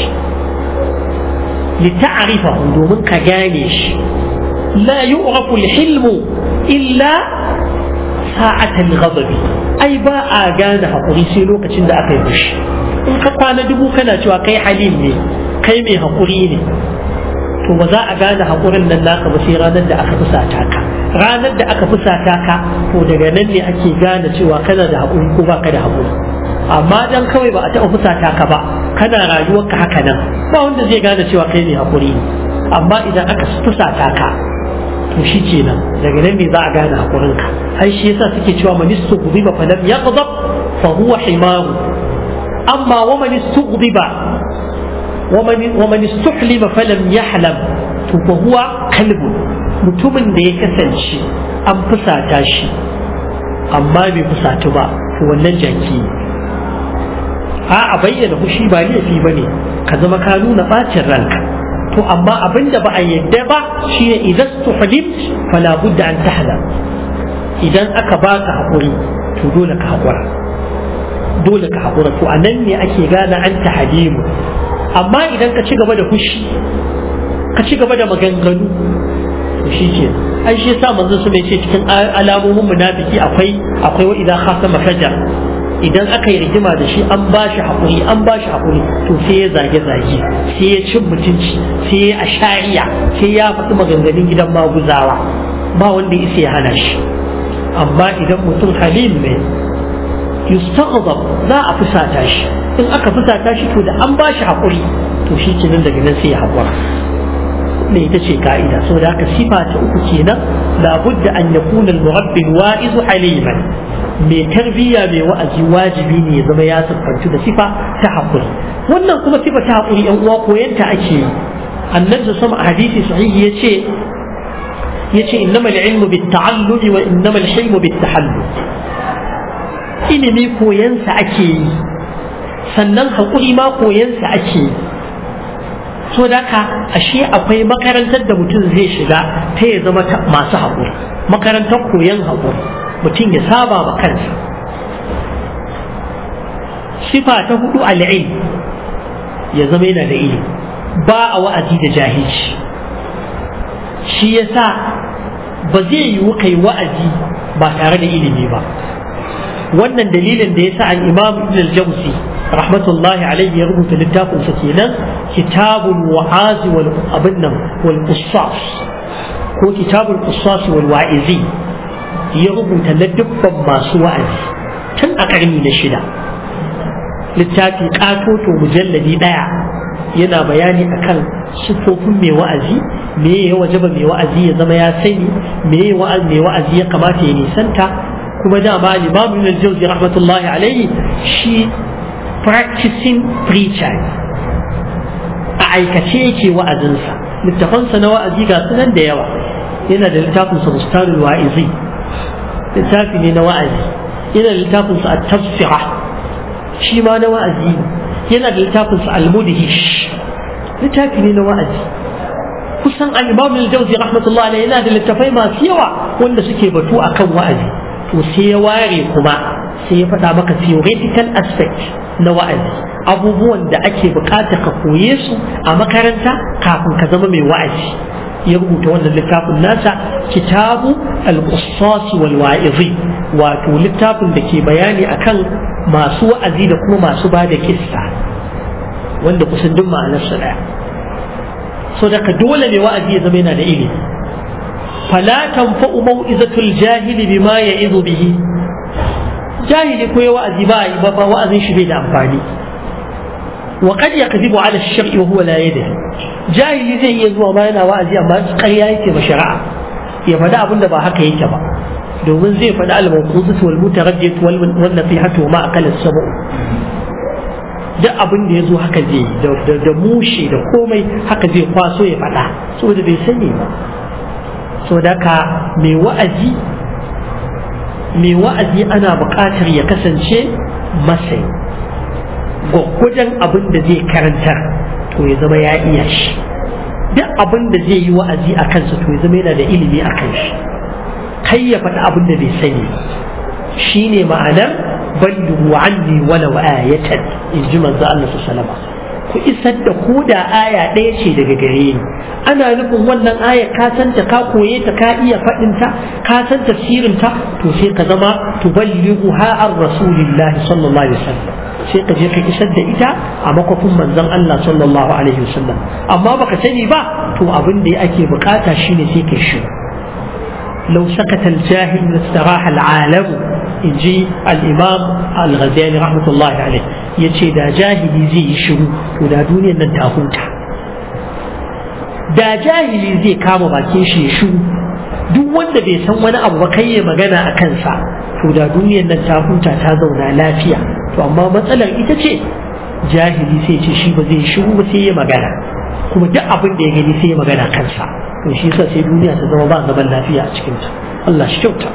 li ta'rifa domin ka gane shi la yu'rafu al-hilmu illa sa'atan ghadabi ai ba a gane haƙuri sai lokacin da aka yi fushi in ka kwana dubu kana cewa kai halim ne kai mai haƙuri ne to ba za a gane haƙurin nan naka ba sai ranar da aka fusata ka ranar da aka fusata ka to daga nan ne ake gane cewa kana da haƙuri ko baka da haƙuri amma dan kawai ba a taɓa fusata ka ba kana rayuwarka haka nan ba wanda zai gane cewa kai mai haƙuri ne amma idan aka fusata ka to shi kenan daga nan ne za a gane haƙurinka ai shi yasa suke cewa manistu gudiba fa lam yaghdab fa huwa himaru amma wa manistughdiba ومن ومن استحلم فلم يحلم فهو كلب mutumin da ya kasance an fusata shi amma bai fusatu ba to wannan jaki a a bayyana fushi ba laifi ba ne ka zama ka nuna bacin ranka to amma abin da ba a yadda ba shine idan tuhlim fala budda an tahla idan aka baka hakuri to dole ka hakura dole ka hakura to anan ne ake gane an tahlimu amma idan ka ci gaba da fushi ka ci gaba da maganganu to shi ke ai shi yasa manzon su ce cikin alamomin munafiki akwai akwai wa idan khasama fajar idan aka yi rigima da shi an ba shi haƙuri an ba shi haƙuri to sai ya zage zage sai ya cin mutunci sai ya ashariya sai ya faɗi maganganun gidan maguzawa ba wanda isa ya hana shi amma idan mutum halim ne yustaghdab za a fusata shi in aka fusata shi to da an ba shi haƙuri to shi kenan daga nan sai ya haƙura ne ita ce ka'ida saboda haka sifa ta uku kenan labudda an yakuna al-murabbi wa'izu haliman mai tarbiyya mai wa'azi wajibi ne ya zama ya siffantu da sifa ta haƙuri wannan kuma sifa ta haƙuri yan uwa koyanta ake yi annabi sama a hadisi sahihi yace yace innamal ilmu bit ta'allumi wa innamal hilmu bit tahallum ilimi koyansa ake yi sannan haƙuri ma koyansa ake yi so da ka ashe akwai makarantar da mutum zai shiga ta ya zama masu haƙuri makarantar koyon haƙuri mutum ya saba ma kansa sifa ta hudu al'ilm ya zama yana da ilimi ba a wa'azi da jahilci shi yasa ba zai yiwu kai wa'azi ba tare da ilimi ba wannan dalilin da yasa al-imam ibn al-jawzi rahmatullahi alaihi ya rubuta littafin sa kenan kitabul wa'az wal abinnan wal qissas ko kitabul qissas wal wa'izi ya rubuta na dubban masu wa'azi tun a karni na shida littafi katoto mujalladi daya yana bayani akan sufofin mai wa'azi me ya wajaba mai wa'azi ya zama ya sani me ya mai wa'azi ya kamata ya nisanta kuma dama al-imam ibn al-jawzi rahmatullahi alaihi shi practicing preacher a aikace yake wa'azinsa littafansa na wa'azi ga sunan da yawa yana da littafin sa bustanul wa'izi littafi ne na wa'azi yana da littafin sa at-tafsira shi ma na wa'azi yana da littafin sa al-mudhish littafi ne na wa'azi kusan al-imam al-jawzi rahmatullahi alaihi yana da littafai masu yawa wanda suke batu akan wa'azi to sai ya ware kuma sai ya faɗa maka theoretical aspect na wa'azi abubuwan da ake bukata ka koye su a makaranta kafin ka zama mai wa'azi ya rubuta wannan littafin nasa kitabu al-qussas wal wa'izi wato littafin da ke bayani akan masu wa'azi da kuma masu ba da kissa wanda kusan duk ma'anarsa daya so daga dole ne wa'azi ya zama yana da ilimi fala tanfa'u mau'izatul jahili bima ya'izu bihi jahili ko ya wa'azi ba yi ba wa'azin shi bai da amfani wa qad yakzibu ala ash-shar'i wa huwa la yadri jahili zai iya zuwa ma yana wa'azi amma ƙarya yake ba shari'a ya faɗi abin da ba haka yake ba domin zai faɗi al-mawquzatu wal mutaraddiyatu wal nasihatu ma aqala as-sab'u duk abin da ya zo haka zai da mushe da komai haka zai kwaso ya faɗa saboda bai sani ba saboda ka mai wa'azi mai wa'azi ana buƙatar ya kasance masai gwaggwajen abin da zai karantar to ya zama ya iya shi duk abin da zai yi wa'azi a kansa to ya zama yana da ilimi a kan shi kai ya faɗi abin da bai sani shi ne ma'anar ballu anni walau ayatan in ji manzo Allah sallallahu alaihi ku isar da ko da aya ɗaya ce daga gare ni ana nufin wannan aya ka san ta ka koye ta ka iya faɗin ta ka san tafsirin ta to sai ka zama tuballighu ha ar rasulillahi sallallahu alaihi wasallam sai ka je ka isar da ita a makwafin manzon Allah sallallahu alaihi wasallam amma baka sani ba to abin da ake bukata shine sai ka shi لو سكت الجاهل لاستراح العالم يجي الإمام الغزالي رحمة الله عليه يجي دا جاهلي زي شروع ودا دنيا ننتهوتا da jahili zai kama bakin shi ya shu duk wanda bai san wani abu ba kai ya magana a kansa to da duniyar nan ta huta ta zauna lafiya to amma matsalar ita ce jahili sai ce shi ba zai shiru ba sai ya magana kuma duk abin da ya gani sai ya magana kansa to shi yasa sai duniya ta zama ba zaman lafiya a cikin ta Allah shi kyauta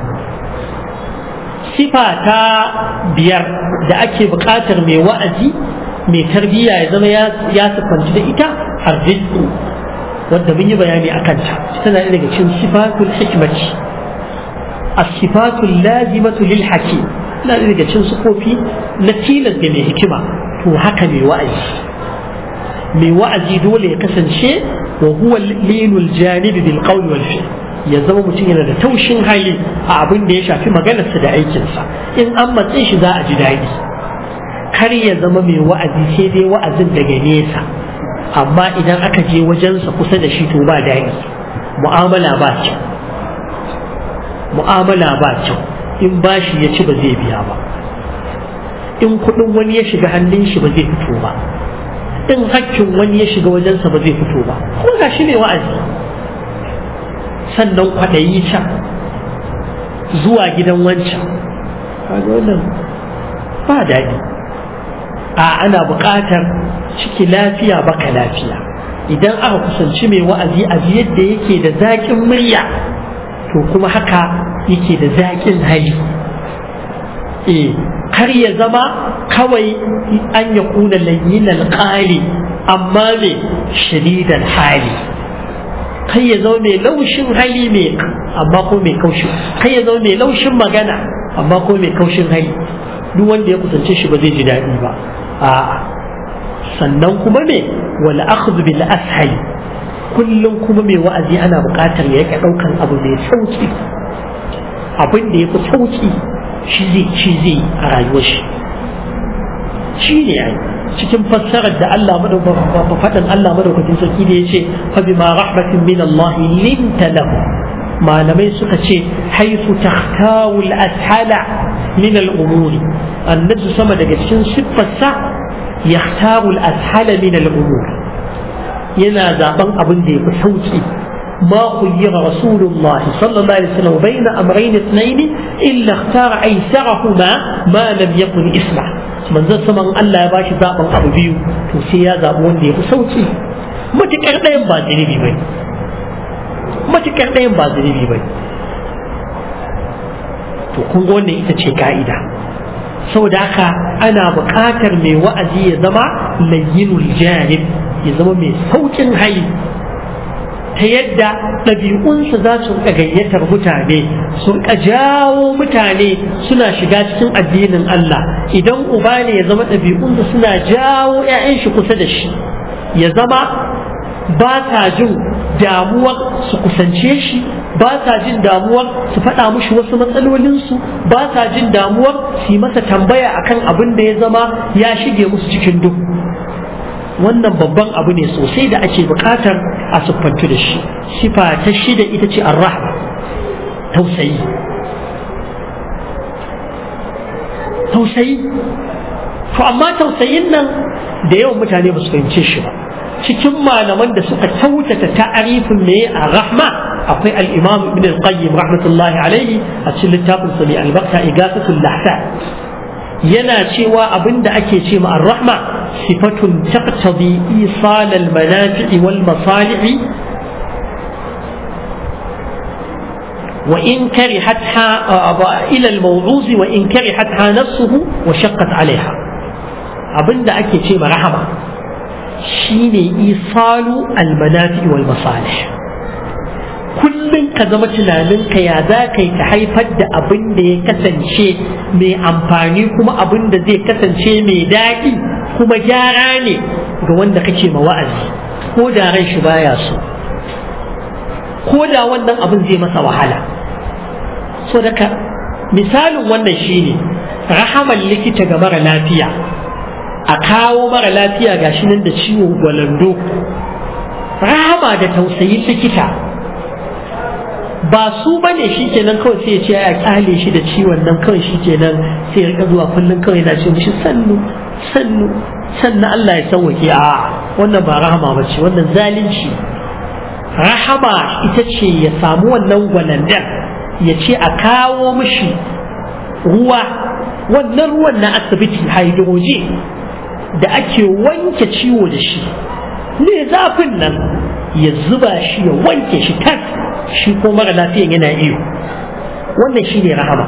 sifa ta biyar da ake buƙatar mai wa'azi mai tarbiyya ya zama ya sufanci da ita arziki wanda mun yi bayani a kanta tana daga cikin sifatul hikmati as-sifatul lazimatu lil hakim tana daga cikin sifofi na tilas da mai hikima to haka mai wa'azi mai wa'azi dole ya kasance wa huwa linul janibi bil qawli wal fi'l ya zama mutum yana da taushin hali a abin da ya shafi maganarsa da aikinsa in an matse shi za a ji daɗi kar ya zama mai wa'azi sai dai wa'azin daga nesa amma idan aka je wajensa kusa da shi to ba daɗi mu'amala ba kyau mu'amala ba kyau in bashi ya ci ba zai biya ba in kuɗin wani ya shiga hannun shi ba zai fito ba in hakkin wani ya shiga wajensa ba zai fito ba kuma ga shi mai wa'azi sannan kwaɗayi can zuwa gidan wancan kaga wannan ba daɗi a ana buƙatar ciki lafiya baka lafiya idan aka kusanci mai wa'azi a yadda yake da zaƙin murya to kuma haka yake da zaƙin hali eh kar ya zama kawai an ya kuna layyin alƙali amma me shadidan hali kai ya zama mai laushin hali mai amma ko mai kaushin kai ya zama mai laushin magana amma ko mai kaushin hali duk wanda ya kusance shi ba zai ji daɗi ba a'a sannan kuma me wal akhdhu bil ashal kullum kuma mai wa'azi ana buƙatar ya yake ɗaukan abu mai sauki abin da ya fi sauki shi zai ci zai a rayuwar shi shi ne ai cikin fassarar da Allah faɗin Allah madaukakin sarki da ya ce fa bima rahmatin min Allah linta lahu malamai suka ce haifu tahtawu al-ashala min al-umuri annabi sama daga cikin siffarsa yahtaru al-ashala min al-umuri yana zaben abin da ya fi sauki ما خير رسول الله صلى الله عليه وسلم بين أمرين اثنين إلا اختار أيسرهما ما لم يكن اسمه من ذا سمن الله يباشي زابن أبو بيو توسيا زابون دي بسوتي ما تكرتين بازني بي ما تكرتين بازني بي to kun ga wannan ita ce ka'ida saboda haka ana buƙatar mai wa'azi ya zama layyinul janib ya zama mai saukin hali ta yadda ɗabi'unsa za su rika gayyatar mutane su rika jawo mutane suna shiga cikin addinin Allah idan uba ne ya zama ɗabi'unsa suna jawo 'ya'yan shi kusa da shi ya zama ba ta jin damuwar su kusance shi ba ta jin damuwar su faɗa mushi wasu matsalolinsu ba ta jin damuwar su yi masa tambaya akan abin da ya zama ya shige musu cikin duk wannan babban abu ne sosai da ake buƙatar a siffantu da shi sifa ta shida ita ce arrahma tausayi tausayi to amma tausayin nan da yawan mutane ba su fahimce shi ba cikin malaman da suka kyautata ta'arifin me a rahma akwai al-imam ibn al-qayyim rahmatullahi alaihi a cikin littafin sa mai albarka igasatul lahsa yana cewa abinda ake ce ma ar-rahma sifatun taqtadi isal al-manafi' wal masalih وإن كرهتها إلى الموعوظ وإن كرهتها نفسه وشقت عليها أبن دا أكي شيء رحمة شيني إيصال المنافع والمصالح kullum ka zama tunaninka ya za ka yi ta haifar da abin da ya kasance mai amfani kuma abin da zai kasance mai daɗi kuma gyara ne ga wanda kake ma wa'azi ko da ran shi baya so ko da wannan abin zai masa wahala so daga misalin wannan shine rahaman likita ga mara lafiya a kawo mara lafiya gashi nan da ciwon gwalando rahama da tausayin likita ba su bane shi kenan kawai sai ya ce ya kyale shi da ciwon nan kawai shi kenan sai ya rika zuwa kullum kawai yana ce mishi sannu sannu sannan Allah ya sauwake a wannan ba rahama ba ce wannan zalunci rahama ita ce ya samu wannan gwalandar ya ce a kawo mishi ruwa wannan ruwan na asibiti hydrogen da ake wanke ciwo da shi ne zafin nan ya zuba shi ya wanke shi tas shi ko mara lafiyan yana iyo wannan shi ne rahama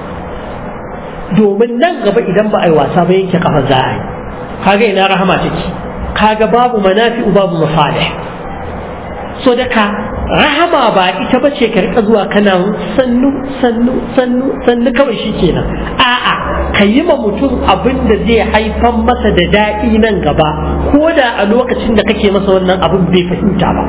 domin nan gaba idan ba a yi wasa ba yanke kafa za a yi kaga ina rahama take kaga babu manafi'u babu masalih so daga rahama ba ita ba ce karka zuwa kana sannu sannu sannu sannu kawai shi kenan a'a ka yi ma mutum abin da zai haifan masa da daɗi nan gaba ko da a lokacin da kake masa wannan abin bai fahimta ba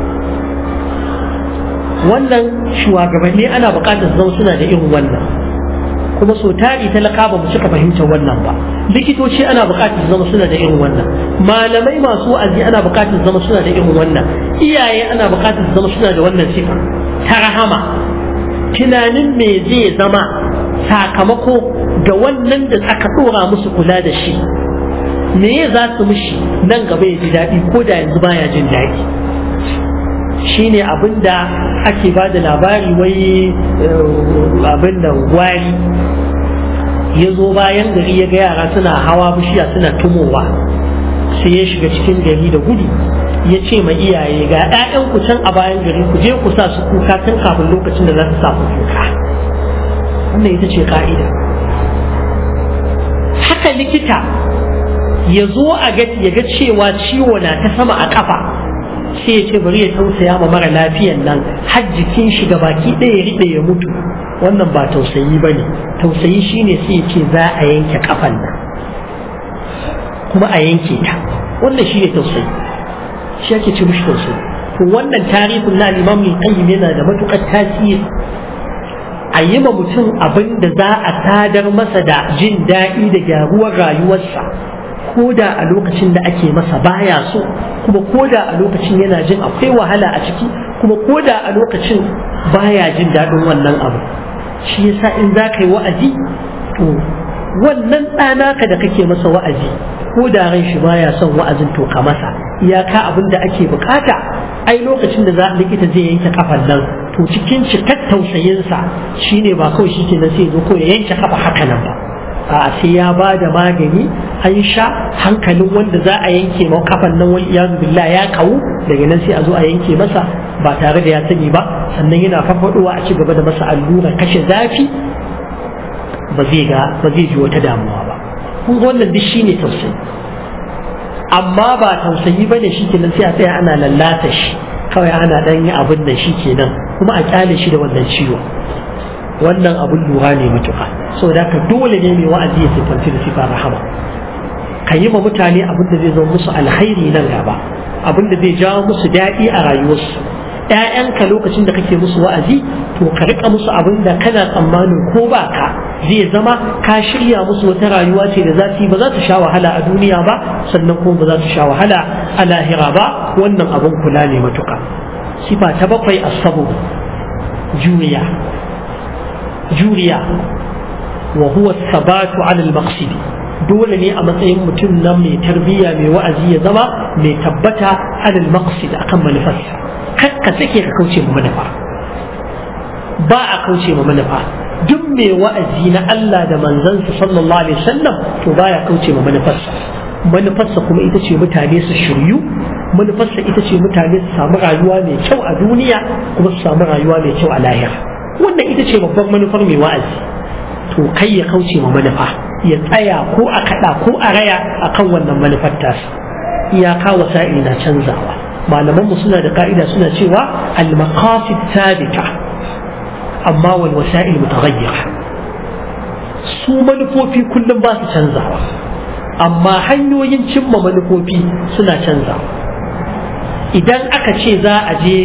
wannan shugabanni ana buƙatar zama suna da irin wannan kuma so tari talaka ba mu cika fahimtar wannan ba likitoci ana buƙatar zama suna da irin wannan malamai masu wa'azi ana buƙatar zama suna da irin wannan iyaye ana buƙatar zama suna da wannan sifa ta rahama tunanin me zai zama sakamako ga wannan da aka ɗora musu kula da shi me za su mishi nan gaba ya ji daɗi ko da yanzu baya jin daɗi shine abin da ake ba da labari wai abin da gwari ya zo bayan gari ya ga yara suna hawa bishiya suna tumowa sai ya shiga cikin gari da gudu ya ce ma iyaye ga 'ya'yan ku can a bayan gari ku je ku sa su kuka tun kafin lokacin da za su sa ku kuka wannan ita ce ka'ida haka likita ya zo a ga ya ga cewa ciwo na ta sama a kafa sai ya ce bari ya tausaya ma mara lafiyan nan har jikin shi ga baki ɗaya ya riɗe ya mutu wannan ba tausayi ba ne tausayi shine sai ya ce za a yanke kafan nan kuma a yanke ta wannan shine tausayi shi ake ce mishi tausayi to wannan tarihin na imam qayyim yana da matukar tasiri a yi ma mutum abin da za a sadar masa da jin daɗi da gyaruwar rayuwarsa ko da a lokacin da ake masa baya so kuma ko da a lokacin yana jin akwai wahala a ciki kuma ko da a lokacin baya jin daɗin wannan abu shi yasa in za ka yi wa'azi to wannan ɗanaka da kake masa wa'azi ko da ran shi baya son wa'azin to ka masa iyaka abin da ake bukata ai lokacin da za likita zai yanke kafan nan to cikin cikar tausayinsa shine ba kawai shi ke sai zo ko ya yanke kafa haka nan ba a sai ya ba da magani an sha hankalin wanda za a yanke ma kafan nan wani iyazu billah ya kawu daga nan sai a zo a yanke masa ba tare da ya sani ba sannan yana farfadowa a ci gaba da masa allura kashe zafi ba zai ga ba zai ji wata damuwa ba kun ga wannan duk shine tausayi amma ba tausayi bane shikenan sai a tsaya ana lallata shi kawai ana dan yi abin da shi kenan kuma a kyale shi da wannan ciwo wannan abin lura ne matuƙa saboda haka dole ne mai wa'azi ya sifanci da sifa rahama ka yi ma mutane abin da zai zo musu alhairi nan gaba abin da zai jawo musu daɗi a rayuwarsu ‘ya'yanka lokacin da kake musu wa'azi to ka rika musu abin da kana tsammanin ko ba ka zai zama ka shirya musu wata rayuwa ce da za su yi ba za su sha wahala a duniya ba sannan kuma ba za su sha wahala a lahira ba wannan abin kula ne matuƙa sifa ta bakwai asabu juriya juriya wa huwa sabatu ala al-maqsid dole ne a matsayin mutum nan mai tarbiyya mai wa'azi ya zama mai tabbata ala al-maqsid akan manufarsa kar ka sake ka kauce ma manufa ba a kauce ma manufa duk mai wa'azi na Allah da manzansa sallallahu alaihi wasallam to baya kauce ma manufarsa manufarsa kuma ita ce mutane su shiryu manufarsa ita ce mutane su samu rayuwa mai kyau a duniya kuma su samu rayuwa mai kyau a lahira wannan ita ce babban manufar mai wa'azi to kai ya kauce ma manufa ya tsaya ko a kaɗa ko a raya akan wannan manufar tasa iyaka wasa'ili na canzawa malaman mu suna da ka'ida suna cewa al-maqasid thabita amma wal wasa'il mutaghayyira su manufofi kullum ba su canzawa amma hanyoyin cimma manufofi suna canzawa idan aka ce za a je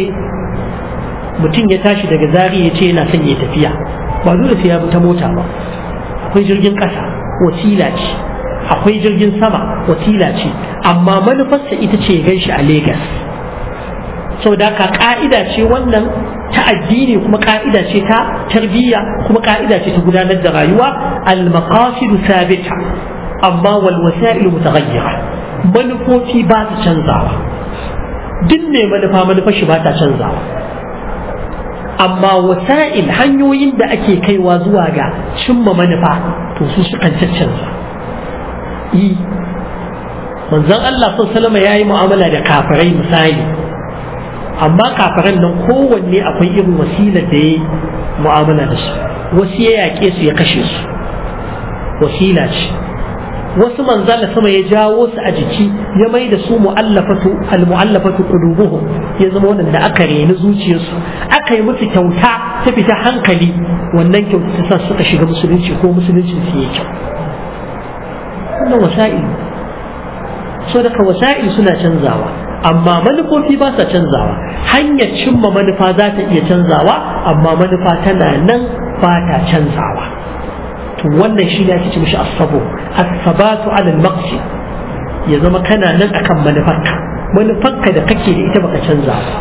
mutum ya tashi daga zari ya ce yana son ya tafiya ba dole sai ya bi ta mota ba akwai jirgin ƙasa wasila ce akwai jirgin sama wasila ce amma manufarsa ita ce ya ganshi a Legas. sau da ka ka'ida ce wannan ta addini kuma ka'ida ce ta tarbiyya kuma ka'ida ce ta gudanar da rayuwa al-maqasidu sabita amma wal wasa'il mutaghayyira manufofi ba su canzawa duk ne manufa manufar shi ba ta canzawa amma wasa'il hanyoyin da ake kaiwa zuwa ga cimma manufa to su sukan caccanza yi manzon Allah sallallahu ya yi mu'amala da kafirai misali amma kafiran nan kowanne akwai irin wasilar da ya mu'amala da su wasu ya yaƙe su ya kashe su wasila ce wasu manzala sama ya jawo su a jiki ya mai da su mu'allafatu al-mu'allafatu qulubuhum ya zama wannan da aka reni zuciyarsu aka yi musu kyauta ta fita hankali wannan kyauta ta sa suka shiga musulunci ko musulunci su yi kyau wannan wasa'il so daga wasa'il suna canzawa amma manufofi ba sa canzawa hanyar cimma manufa za ta iya canzawa amma manufa tana nan ba ta canzawa to wannan shi ne ake ce mishi asabo asabatu ala maqsid ya zama kana nan akan manufarka manufarka da kake da ita baka canza ba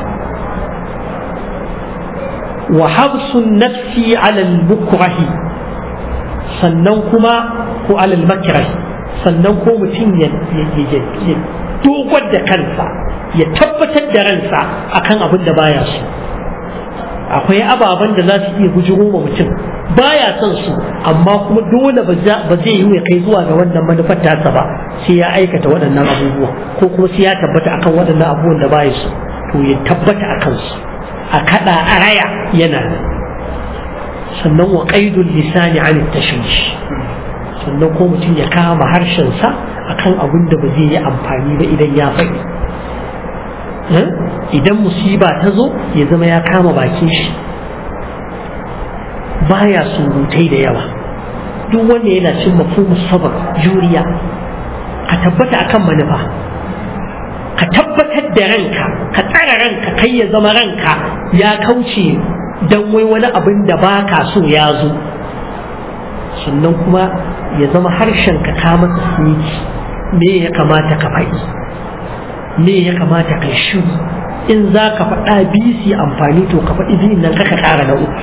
wa habsun nafsi ala mukrahi sannan kuma ko ala makrahi sannan ko mutum ya dogar da kansa ya tabbatar da ransa akan abin da baya so akwai ababen da za su iya bujiro ma mutum baya son su amma kuma dole ba zai yi ya kai zuwa ga wannan manufar tasa ba sai ya aikata waɗannan abubuwa ko kuma sai ya tabbata akan waɗannan abubuwan da baya so to ya tabbata akan su a kaɗa a raya yana nan sannan wa qaidul lisani an tashwish sannan ko mutum ya kama harshensa akan abin da ba zai yi amfani ba idan ya faɗi idan musiba ta zo ya zama ya kama bakin shi baya surutai da yawa duk wanda yana cin mafhumu sabar juriya ka tabbata akan manufa ka tabbatar da ranka ka tsara ranka kai ya zama ranka ya kauce don wai wani abin da ba ka so ya zo sannan kuma ya zama harshen ka ka masa siniki me ya kamata ka faɗi me ya kamata ka shiru in za ka faɗa bisi amfani to ka faɗi biyun nan kaka ƙara na uku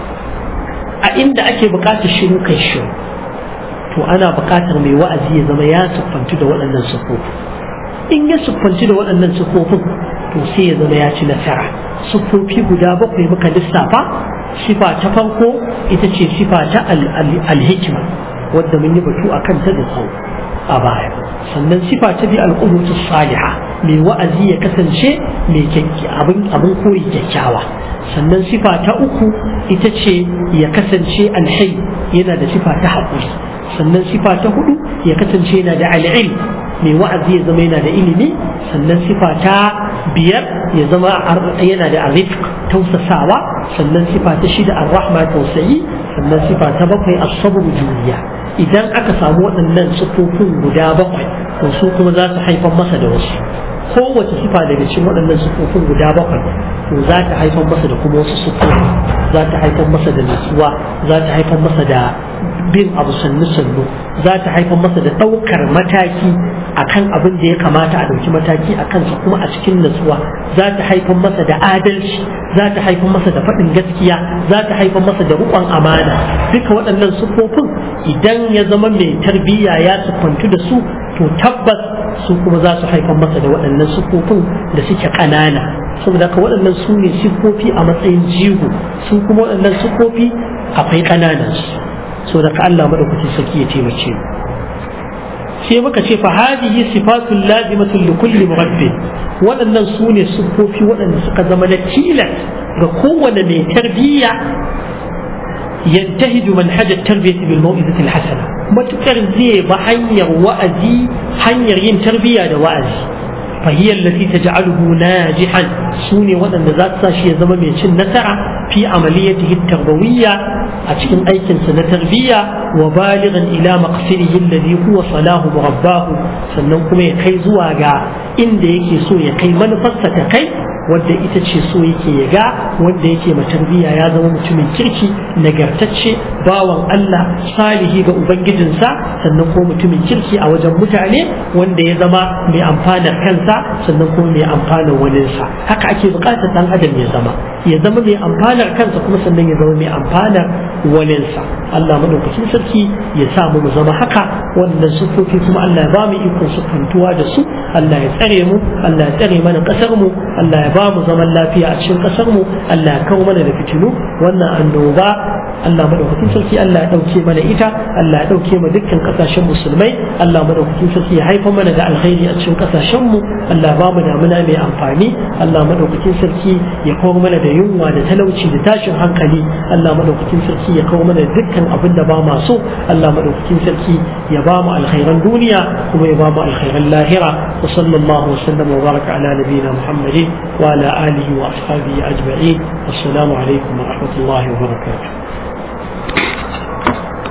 a inda ake buƙatar shiru kai shiru to ana buƙatar mai wa'azi ya zama ya siffantu da waɗannan siffofi in ya siffanci da waɗannan siffofin to sai ya zama ya ci nasara siffofi guda bakwai muka lissafa sifa ta farko ita ce sifa ta alhikima wadda mun yi batu a kanta da tsawo a baya sannan sifa ta bi al'ubutu saliha mai wa'azi ya kasance mai abin abin koyi kyakkyawa sannan sifa ta uku ita ce ya kasance alhai yana da sifa ta haƙuri sannan sifa ta hudu ya kasance yana da al'ilm mai wa'azi ya zama yana da ilimi sannan sifa ta biyar ya zama yana da arifq tausasawa sannan sifa ta shida ar-rahma tausayi sannan sifa ta bakwai as-sabr juriya idan aka samu waɗannan sifofin guda bakwai to su kuma za su haifar masa da wasu kowace sifa daga cikin waɗannan sifofin guda bakwai to za ta haifar masa da kuma wasu sifofi za ta haifar masa da nutsuwa za ta haifar masa da bin abu sannu sannu za ta haifar masa da ɗaukar mataki akan abin da ya kamata a ɗauki mataki a kansa kuma a cikin natsuwa za ta haifar masa da adalci za ta haifar masa da faɗin gaskiya za ta haifar masa da riƙon amana duka waɗannan siffofin idan ya zama mai tarbiyya ya siffantu da su to tabbas su kuma za su haifar masa da waɗannan siffofin da suke ƙanana saboda ka waɗannan su ne siffofi a matsayin jigo su kuma waɗannan siffofi akwai ƙananan su saboda ka Allah madaukakin sarki ya taimake mu sai muka ce fa hadihi sifatul lazimatul li kulli murabbi waɗannan su ne siffofi waɗanda suka zama na tilas ga kowane mai tarbiyya ينتهج منهج التربية بالموئزة الحسنة ما تكرزي بحنير وأزي حنير ين تربية وأزي فهي التي تجعله ناجحا سوني وأن ذات ساشي زمن من نسعة في عمليته التربوية أتكن أيكن سنة تربية وبالغا إلى مقصده الذي هو صلاه مرباه سننكم يكي زواغا إن ديكي سو يكي منفسة كي wadda ita ce so yake ya ga wanda yake ma tarbiyya ya zama mutumin kirki nagartacce bawan Allah salihi ga ubangijinsa sannan ko mutumin kirki a wajen mutane wanda ya zama mai amfanar kansa sannan kuma mai amfanar waninsa haka ake bukatar dan adam ya zama ya zama mai amfanar kansa kuma sannan ya zama mai amfanar waninsa Allah madaukakin sarki ya sa mu zama haka wannan sufofi kuma Allah ya ba mu ikon sufantuwa da su Allah ya tsare mu Allah ya tsare mana kasar mu Allah ya ba mu zaman lafiya a cikin kasar mu Allah ya kawo mana da fitilu wannan annoba Allah madaukakin sarki Allah ya dauke mana ita Allah ya dauke mu dukkan kasashen musulmai Allah madaukakin sarki ya haifa mana da alkhairi a cikin kasashen mu Allah ba mu damuna mai amfani Allah madaukakin sarki ya kawo mana da yunwa da talauci da tashin hankali Allah madaukakin sarki ya kawo mana dukkan abin da ba ma so Allah madaukakin sarki ya ba mu alkhairan duniya kuma ya ba mu alkhairan lahira wa sallallahu wa sallam wa baraka ala nabiyina Muhammadin wa ala alihi wa ashabihi ajma'in assalamu alaikum wa rahmatullahi wa barakatuh